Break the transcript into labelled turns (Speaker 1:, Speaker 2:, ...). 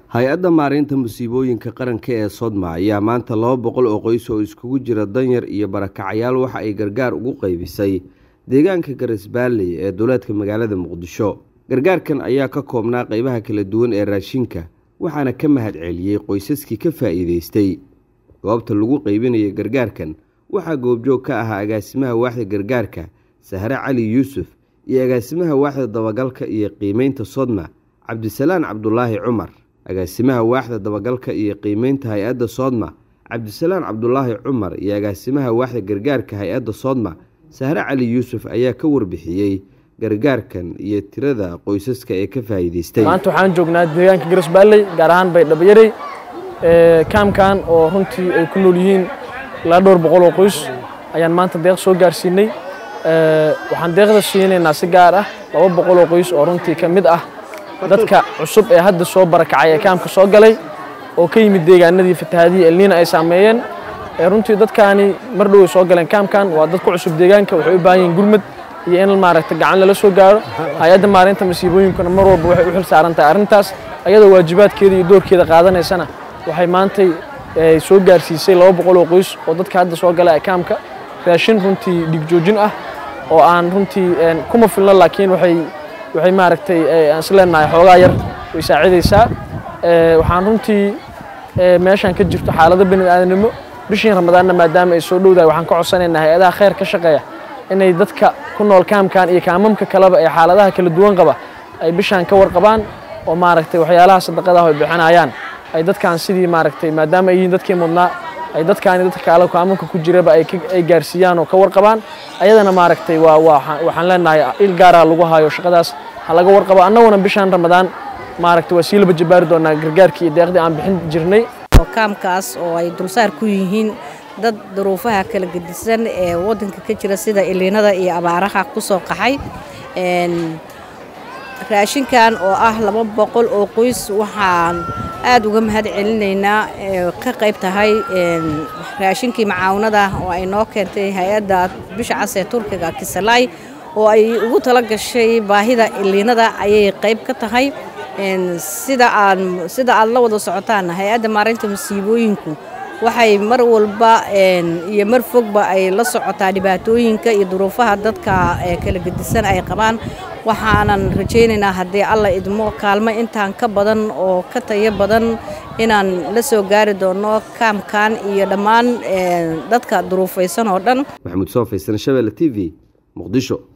Speaker 1: hay-adda maareynta musiibooyinka qaranka ee sodma ayaa maanta laba boqol oo qoys oo iskugu jira danyar iyo barakacyaal waxa ay gargaar ugu qaybisay deegaanka garisbaalley ee duleedka magaalada muqdisho gargaarkan ayaa ka koobnaa qeybaha kala duwan ee raashinka waxaana ka mahad celiyey qoysaskii ka faa'iideystay goobta lagu qaybinaya gargaarkan waxaa goobjoog ka ahaa agaasimaha waaxda gargaarka sahre cali yuusuf iyo agaasimaha waaxda dabagalka iyo qiimeynta sodma cabdisalaan cabdulaahi cumar agaasimaha waaxda dabagalka iyo qiimeynta hay-adda soodma cabdisalaan cabdulaahi cumar iyo agaasimaha waaxda gargaarka hay-adda soodma sahre cali yuusuf ayaa ka warbixiyey gargaarkan iyo tirada qoysaska ee ka faa'iideystay
Speaker 2: maanta waxaan joognaa deegaanka garisbaalley gaar ahaan baydhabayarey kaamkan oo runtii ay ku nool yihiin ilaa dhowr boqol oo qoys ayaan maanta deeq soo gaarsiinay waxaan deeqda siinaynaa si gaar ah laba boqol oo qoys oo runtii ka mid ah dadka cusub ee hadda soo barakacay ee kaamka soo galay oo ka yimid deegaanadii fatahaadihii elniina ay saameeyeen runtii dadkaani mar dhow ay soo galeen kaamkan waa dad ku cusub deegaanka waxay u baahan yihiin gurmad iyo in maaragta gacan lala soo gaaro hay-adda maareynta masiibooyinkuna mar walba waxay u xil saaran tahay arrintaas ayadoo waajibaadkeeda iyo doorkeeda qaadanaysana waxay maantay soo gaarsiisay laba boqol oo qoys oo dadka hadda soo gala kaamka raashin runtii dhigjoojin ah oo aan runtii kuma filno laakiin waxay waxay maaragtay aan isleenahay xoogaa yar way saacidaysaa waxaan runtii meeshan ka jirto xaalado bani aadanimo bishiin ramadaanna maadaama ay soo dhowdahay waxaan ka codsanaynaa hay-adaha khayr ka shaqeeya inay dadka ku nool kaamkan iyo kaamamka kaleba ee xaaladaha kala duwan qaba ay bishaan ka warqabaan oo maaragtay waxyaalaha sadaqadaah ay bixinayaan ay dadkan sidii maaragtay maadaama ay yihiin dadkii mudnaa ay dadkaani dadka kaale kaamamka ku jiraba ay gaarsiiyaan oo ka warqabaan ayadana maaragtay waa waxaan leenahay il gaaraa lagu hayo shaqadaas ha laga warqabo annaguna bishaan ramadaan maaragtay waa sii laba jabaari doonaa gargaarkii iyo deeqdii aan bixin jirnay
Speaker 3: kaamkaas oo ay dulsaar ku yihiin dad duruufaha kala gedisan ee waddanka ka jira sida iliinada iyo abaaraha ku soo qaxay raashinkan oo ah laba boqol oo qoys waxaan aad uga mahad celinaynaa ka qayb tahay raashinkii macaawinada oo ay noo keentay hay-adda bisha cas ee turkiga kisalaay oo ay ugu tala gashay baahida iliinada ayay qayb ka tahay sida aan sida aad la wada socotaan hay-adda maareynta masiibooyinku waxay mar walba iyo mar fogba ay la socotaa dhibaatooyinka iyo duruufaha dadka kala gedisan ay qabaan waxaanan rajaynaynaa haddii alla idmo kaalmo intaan ka badan oo ka tayo badan inaan la soo gaari doono kaamkan iyo dhammaan dadka duruufaysan oo dhan
Speaker 1: maxamuud soo faysan shabelle t v muqdisho